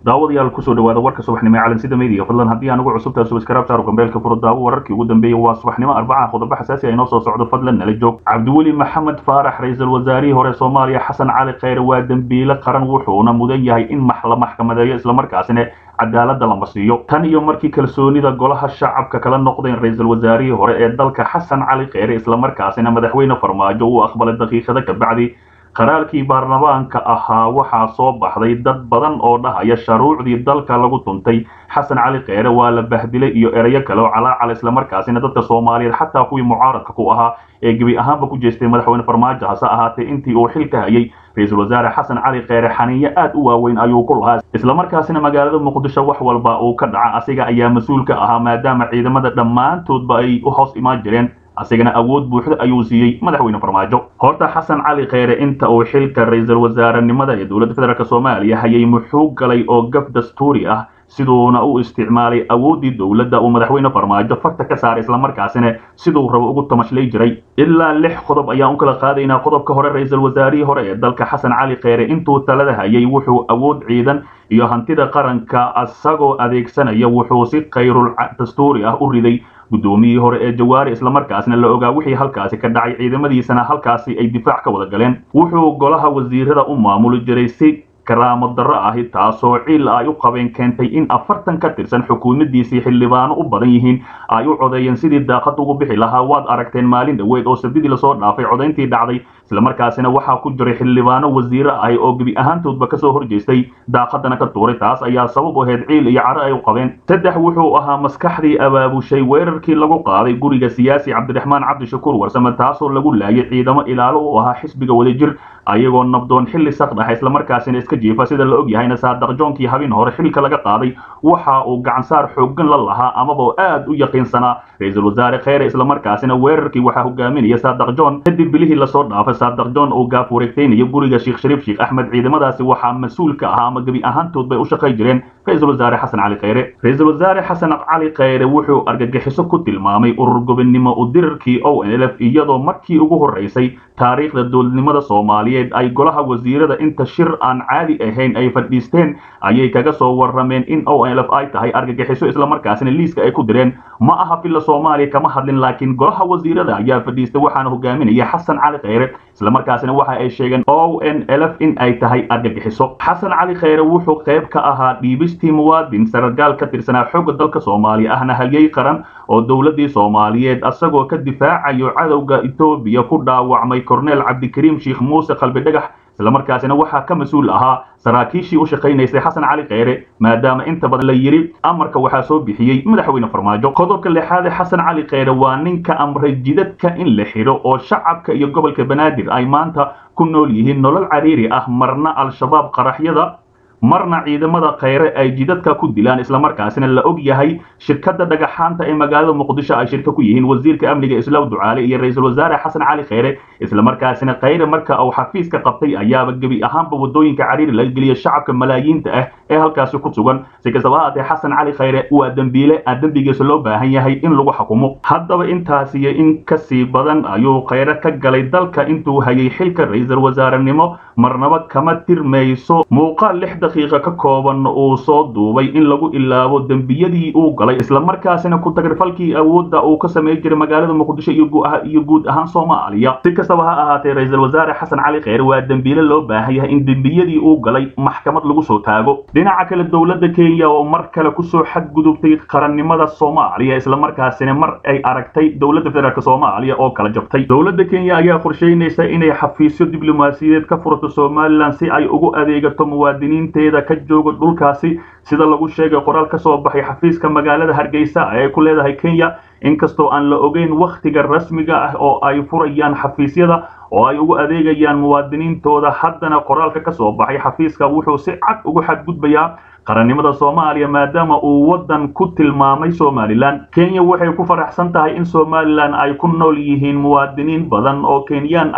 daawadayaal kusoo dhawaada warka subaxnimo ee calansida media fadlan haddii aan ugu cusubtahay subscribe saaro gambeelka furo daawo wararkii ugu dambeeyey waa subaxnimo arbaca qodobo xasaasi ah inoo soo socdo fadlan nala joog cabdiweli maxamed faarax ra-iisul wasaarihii hore soomaaliya xasan cali kheyre waa dembiile qaran wuxuuna mudan yahay in la maxkamadeeyo islamarkaasina cadaaladda lama siiyo tan iyo markii kalsoonida golaha shacabka kala noqdeen ra-iisul wasaarihii hore ee dalka xasan cali kheyre islamarkaasina madaxweyne farmaajo uu aqbalay daqiiqada kabacdi qaraarkii baarlamaanka ahaa waxaa soo baxday dad badan oo dhahaya sharuucdii dalka lagu tuntay xasan cali kheyre waa la bahdilay iyo erayo kale oo calaacal islamarkaasina dadka soomaaliyeed xataa kuwii mucaaradka ku ahaa ee gebi ahaanba ku jeestay madaxweyne farmaajo hase ahaatee intii uu xilka hayay ra-iisul wasaare xasan cali kheyre xaniinyo aad u waaweyn ayuu ku lahaa islamarkaasina magaalada muqdisho wax walba uu ka dhaca asiga ayaa mas-uul ka ahaa maadaama ciidamada dhammaantoodba ay u hoos imaan jireen asigana awood buuxda ayuu siiyey madaxweyne farmaajo horta xasan cali kheyre inta uu xilka ra-iisul wasaarenimada ee dowladda federaalk soomaaliya hayay muxuu galay oo gaf dastuuri ah siduuna u isticmaalay awooddii dowladda uu madaxweyne farmaajo farta ka saaray islamarkaasina siduu rabo ugu tamashlay jiray ilaa lix qodob ayaan u kala qaadaynaa qodobka hore ra-iisul wasaarihii hore ee dalka xasan cali kheyre intuu talada hayay wuxuu awood ciidan iyo hantida qaranka isagoo adeegsanaya wuxuu si khayrul dastuuri ah u riday guddoomiyihii hore ee jawaari islamarkaasna la ogaa wixii halkaasi ka dhacay ciidamadiisana halkaasi ay difaac ka wada galeen wuxuu golaha wasiirada u maamuli jiray si karaamo darro ahi taasoo ciil ay u qabeen keentay in afartan ka tirsan xukuumadiisii xildhibaano u badan yihiin ay u codeeyeen sidii daaqad ugu bixi lahaa waad aragteen maalin dhoweed oo sabdidii lasoo dhaafay codayntii dhacday islamarkaasina waxaa ku jiray xildhibaano wasiiro ahi oo gebi ahaantoodba kasoo horjeestay daaqadana ka tuuray taas ayaa sabab u ahayd ciil iyo caro ay u qabeen saddex wuxuu ahaa maskaxdii abaabushay weerarkii lagu qaaday guriga siyaasi cabdiraxmaan cabdishakuur warsame taasoo lagu laayay ciidamo ilaalo u ahaa xisbiga wadajir ayagoo nabdoon xilli sakdhaxa islamarkaasina iska jiifa sida la og yahayna saadaq joonkii habin hore xilka laga qaaday waxa uu gacansaar xooggan la lahaa amaba aad u yaqiinsanaa ra-iisul wasaare kheyre islamarkaasina weerarkii waxaa hogaaminaya saadaq joon kadib bilihii lasoo dhaafay saadaq joon oo gaaf wareegtaynayo guriga sheekh shariif sheekh axmed ciidamadaasi waxaa mas-uul ka ahaa ama gebi ahaantood bay u shaqay jireen ra-iisul wasaare xasan cali kheyre ra-iisul wasaare xasan cali kheyre wuxuu argagixiso ku tilmaamay urur gobonnimo u dirarkii o n l f iyadoo markii ugu horeysay taariikhda dowladnimada soomaaliyeed ay golaha wasiirada inta shir aan caadi ahayn ay fadhiisteen ayay kaga soo warrameen in o n l f ay tahay argagixiso islamarkaasina liiska ay ku direen ma aha filla soomaaliya kama hadlin laakiin golaha wasiirada ayaa fadhiistay waxaana hogaaminaya xasan cali kheyre islamarkaasina waxa ay sheegeen o n l f in ay tahay argagixiso xasan cali kheyre wuxuu qayb ka ahaa dhiibistii muwaadin sarargaal ka tirsanaa xooga dalka soomaaliya ahna halyey qaran oo dowladdii soomaaliyeed asagoo ka difaacayo cadowga etoobiya ku dhaawacmay korneel cabdikariim sheekh muuse qalbi dhagax islamarkaasina waxaa ka mas-uul ahaa saraakiishii u shaqaynaysay xasan cali kheyre maadaama inta badan la yidhi amarka waxaa soo bixiyey madaxweyne farmaajo qodobka lixaade xasan cali kheyre waa ninka amray jidadka in la xidho oo shacabka iyo gobolka banaadir ay maanta ku nool yihiin nolol cariiri ah marna al-shabaab qaraxyada marna ciidamada kheyre ay jidadka ku dilaan islamarkaasina la og yahay shirkadda dhagaxaanta ee magaalada muqdisho ay shirka ku yihiin wasiirka amniga islaw ducaale iyo ra-iisul wasaare xasan cali kheyre islamarkaasina kheyre marka uu xafiiska qabtay ayaaba gebi ahaanba wadooyinka cariiri laga geliya shacabka malaayiinta ah ee halkaasi ku sugan si kastaba haatee xasan cali kheyre waa dembiile aan dembigiisa loo baahan yahay in lagu xukumo haddaba intaas iyo in kasii badan ayuu kheyre ka galay dalka intuu hayay xilka ra-iisul wasaarenimo marnaba kama tirmayso muuqaal lix daqiiqa ka kooban uu soo duubay in lagu ilaabo dembiyadii uu galay islamarkaasina ku tagrifalkii awoodda uu ka samey jiray magaalada muqdisho iyo guud ahaan soomaaliya si kastaba ha ahaatee ra-iisul wasaare xasan cali kheyre waa dembiile loo baahan yahay in dembiyadii uu galay maxkamad lagu soo taago dhinaca kale dowladda kenya oo mar kale kusoo xadgudubtay qarannimada soomaaliya islamarkaasina mar ay aragtay dowladda federaalk soomaaliya oo kala jabtay dowladda kenya ayaa qorsheynaysa inay xafiisyo diblomaasiyadeed ka furato somalilan si ay ugu adeegato muwaadiniinteeda ka jooga dhulkaasi sida lagu sheegay qoraal ka soo baxay xafiiska magaalada hargeysa ee ku leedahay kenya inkastoo aan la ogeyn wakhtiga rasmiga ah oo ay furayaan xafiisyada oo ay ugu adeegayaan muwaadiniintooda haddana qoraalka ka soo baxay xafiiska wuxuu si cad ugu xadgudbayaa qarannimada soomaaliya maadaama uu waddan ku tilmaamay somalilan kenya waxay ku faraxsan tahay in somalilan ay ku nool yihiin muwaadiniin badan oo kenyaan ahi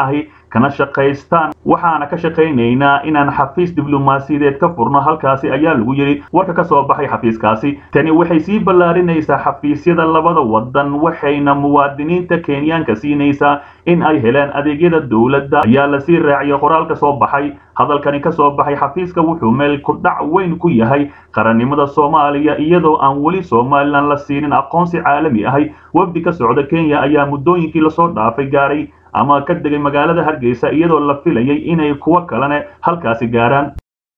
kana shaqaystaan waxaana ka shaqaynaynaa inaan xafiis diblomaasiyadeed ka furno halkaasi ayaa lagu yidhi warka ka soo baxay xafiiskaasi tani waxay sii ballaarinaysaa xafiisyada labada wadan waxayna muwaadiniinta kenyaanka siinaysaa in ay helaan adeegyada dowladda ayaa lasii raaciyay qoraalka soo baxay hadalkani ka soo baxay xafiiska wuxuu meel ku dhac weyn ku yahay qarannimada soomaaliya iyadoo aan weli somalilan la siinin aqoonsi caalami ahay wafdi ka socda kenya ayaa muddooyinkii lasoo dhaafay gaaray ama ka degay magaalada hargeysa iyadoo la filayay inay kuwo kalene halkaasi gaaraan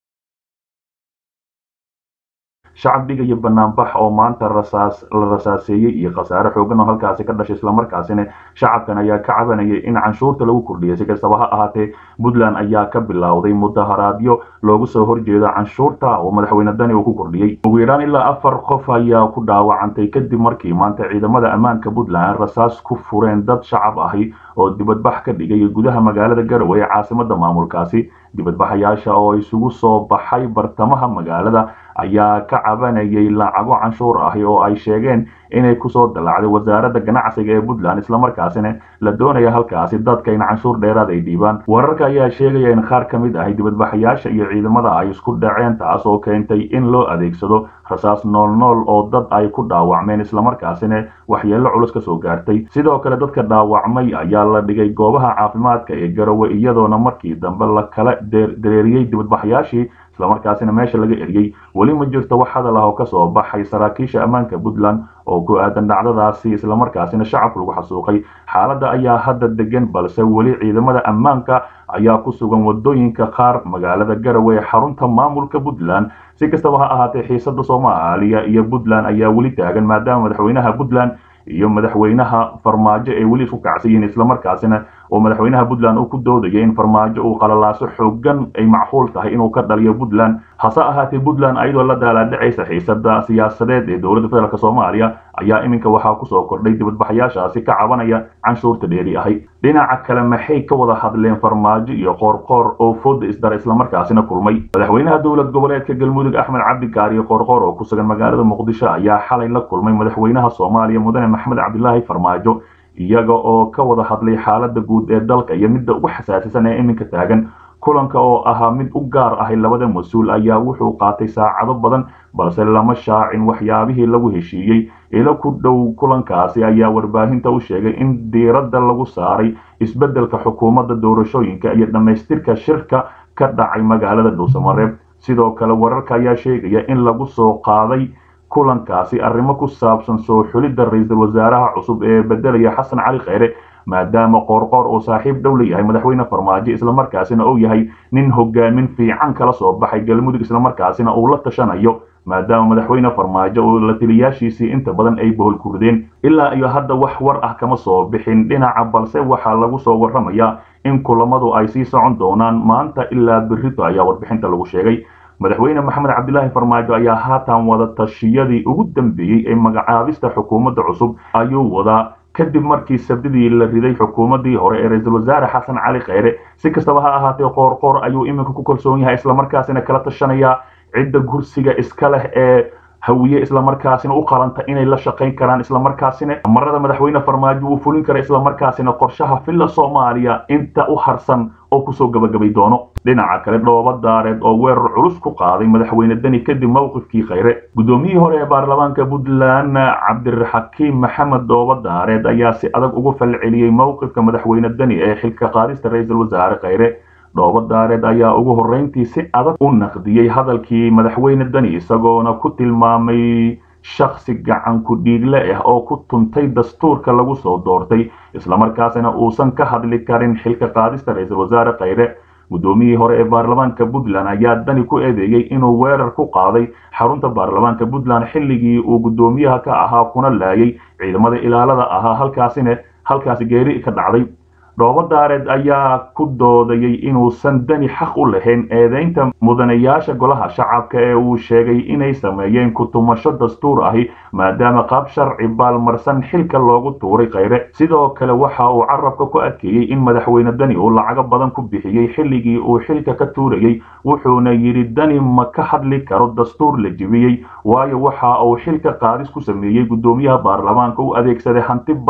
shacab dhigaya banaanbax oo maanta rasaas la rasaaseeyey iyo khasaare xoogan oo halkaasi ka dhashay islamarkaasina shacabkan ayaa ka cabanayay in canshuurta lagu kordhiyay si kastaba ha ahaatee puntland ayaa ka bilowday mudaharaadyo loogu soo horjeedo canshuurta oo madaxweyne dani uu ku kordhiyey ugu yaraan ilaa afar qof ayaa ku dhaawacantay kadib markii maanta ciidamada ammaanka puntland rasaas ku fureen dad shacab ahi oo dibadbax ka dhigay gudaha magaalada garowe ee caasimada maamulkaasi dibadbaxayaasha oo isugu soo baxay bartamaha magaalada ayaa ka cabanayay lacago canshuur ahi oo ay sheegeen inay kusoo dallacday wasaaradda ganacsiga ee puntland islamarkaasina la doonaya halkaasi dadka in canshuur dheeraad ay dhiibaan wararka ayaa sheegaya in qaar ka mid ahi dibadbaxayaasha iyo ciidamada ay isku dhaceen taas oo keentay in loo adeegsado rasaas noolnool oo dad ay ku dhaawacmeen islamarkaasina waxyeello culus ka soo gaartay sidoo kale dadka dhaawacmay ayaa la dhigay goobaha caafimaadka ee garowe iyadoona markii dambe la kala dareeriyey dibadbaxayaashii islamarkaasina meesha laga eriyey weli ma jirto wax hadal ah oo ka soo baxay saraakiisha ammaanka puntland oo ku aadan dhacdadaasi islamarkaasina shacabka lagu xasuuqay xaaladda ayaa hadda degan balse weli ciidamada ammaanka ayaa ku sugan wadooyinka qaar magaalada garowe ee xarunta maamulka puntland si kastaba ha ahaatee xiisada soomaaliya iyo puntland ayaa weli taagan maadaama madaxweynaha puntland iyo madaxweynaha farmaajo ay weli isku kacsan yihiin islamarkaasina oo madaxweynaha puntland uu ku doodaya in farmaajo uu qalalaaso xoogan ay macquul tahay inuu ka dhaliyo puntland hase ahaatee puntland ayadoo la daalaadhacaysa xiisada siyaasadeed ee dowladda federaalk soomaaliya ayaa iminka waxaa kusoo kordhay dibadbaxayaashaasi ka cabanaya canshuurta dheeri ahay dhinaca kale maxay ka wada hadleen farmaajo iyo qoorqoor oo fooda isdara islamarkaasina kulmay madaxweynaha dowlad goboleedka galmudug axmed cabdikaariyo qoorqoor oo ku sugan magaalada muqdisho ayaa xalay la kulmay madaxweynaha soomaaliya mudane maxamed cabdilaahi farmaajo iyaga oo ka wada hadlay xaalada guud ee dalka iyo midda ugu xasaasisan ee iminka taagan kulanka oo ahaa mid u gaar ahay labada mas-uul ayaa wuxuu qaatay saacado badan balse lama shaacin waxyaabihii lagu heshiiyey ilo ku dhow kulankaasi ayaa warbaahinta u sheegay in diiradda lagu saaray isbeddelka xukuumadda doorashooyinka iyo dhammaystirka shirka ka dhacay magaalada dhuusamareeb sidoo kale wararka ayaa sheegaya in lagu soo qaaday kulankaasi arrimo ku saabsan soo xulidda ra-iisul wasaaraha cusub ee beddelaya xasan cali kheyre maadaama qoorqoor uu saaxiib dhow la yahay madaxweyne farmaajo islamarkaasina uu yahay nin hogaamin fiican kala soo baxay galmudug islamarkaasina uu la tashanayo maadaama madaxweyne farmaajo oo la taliyaashiisii inta badan ay bohol kurdeen ilaa iyo hadda wax war ah kama soo bixin dhinaca balse waxaa lagu soo warramayaa in kulamadu ay sii socon doonaan maanta ilaa berrito ayaa warbixinta lagu sheegay madaxweyne maxamed cabdilaahi farmaajo ayaa haatan wada tashiyadii ugu dambeeyey ee magacaabista xukuumadda cusub ayuu wadaa kadib markii sabdidii la riday xukuumaddii hore ee ra-iisul wasaare xasan cali kheyre si kastaba ha ahaatee qoorqoor ayuu iminka ku kalsoon yahay islamarkaasina kala tashanayaa cidda kursiga iska leh ee hawiye islamarkaasina u qalanta inay la shaqayn karaan islamarkaasina marada madaxweyne farmaajo uu fulin kara islamarkaasina qorshaha filla soomaaliya inta u harsan oo kusoo gabagabay doono dhinaca kale dhooba daareed oo weerar culus ku qaaday madaxweyne deni kadib mowqifkii kheyre guddoomiyihii hore ee baarlamaanka puntland cabdiraxakiim maxamed dhooba daareed ayaa si adag ugu falceliyey mowqifka madaxweyne deni ee xilka qaadista ra-iisul wasaare kheyre dhooba daareed ayaa ugu horreyntii si adag u naqdiyey hadalkii madaxweyne deni isagoona ku tilmaamay shaksi gacan ku dhiigle ah oo ku tuntay dastuurka lagu soo doortay islamarkaasina uusan ka hadli karin xilka qaadista ra-iisul wasaare kheyre guddoomiyihii hore ee baarlamaanka puntland ayaa dani ku eedeeyey inuu weerar ku qaaday xarunta baarlamaanka puntland xilligii uu guddoomiyaha ka ahaa kuna laayay ciidamada ilaalada ahaa halkaasina halkaasi geeri ka dhacday dhoobo daareed ayaa ku doodayay inuusan dani xaq u lahayn eedeynta mudanayaasha golaha shacabka ee uu sheegay inay sameeyeen ku-tumasho dastuur ahi maadaama qaab sharci baalmarsan xilka loogu tuuray kheyre sidoo kale waxa uu carabka ku adkeeyey in madaxweyne dani uu lacago badan ku bixiyey xilligii uu xilka ka tuurayey wuxuuna yidhi dani ma ka hadli karo dastuur la jebiyey waayo waxa uu xilka qaadis ku sameeyey guddoomiyaha baarlamaanka u adeegsaday hanti badan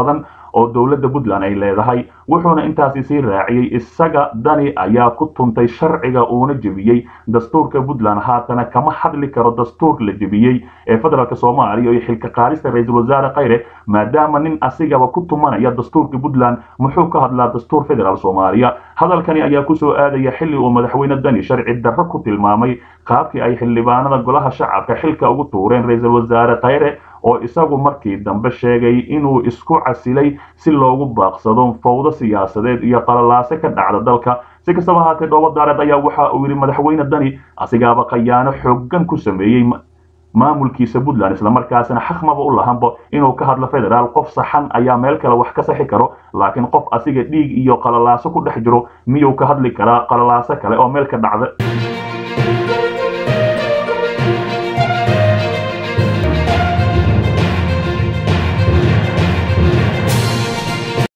oo dowladda puntland ay leedahay wuxuuna intaasi sii raaciyey isaga dani ayaa ku tuntay sharciga uuna jebiyey dastuurka puntland haatana kama hadli karo dastuur la jebiyey ee federaalk soomaaliya iyo xilka qaadista ra-iisul wasaare khayre maadaama nin asigaba ku tumanaya dastuurka puntland muxuu ka hadlaa dastuur federaal soomaaliya hadalkani ayaa kusoo aadaya xilli uu madaxweyne dani sharci darro ku tilmaamay qaabkii ay xildhibaanada golaha shacabka xilka ugu tuureen ra-iisul wasaare khayre oo isagu markii dambe sheegay inuu isku casilay si loogu baaqsado fowdo siyaasadeed iyo qalalaase ka dhacda dalka si kastaba haatee dhoobo daareed ayaa waxa uu yidhi madaxweyne dani asigaaba khayaano xoogan ku sameeyey maamulkiisa puntland islamarkaasina xaqmaba u lahanba inuu ka hadlo federaal qof saxan ayaa meel kale wax ka saxi karo laakiin qof asiga dhiig iyo qalalaaso ku dhex jiro miyuu ka hadli karaa qalalaaso kale oo meel ka dhacda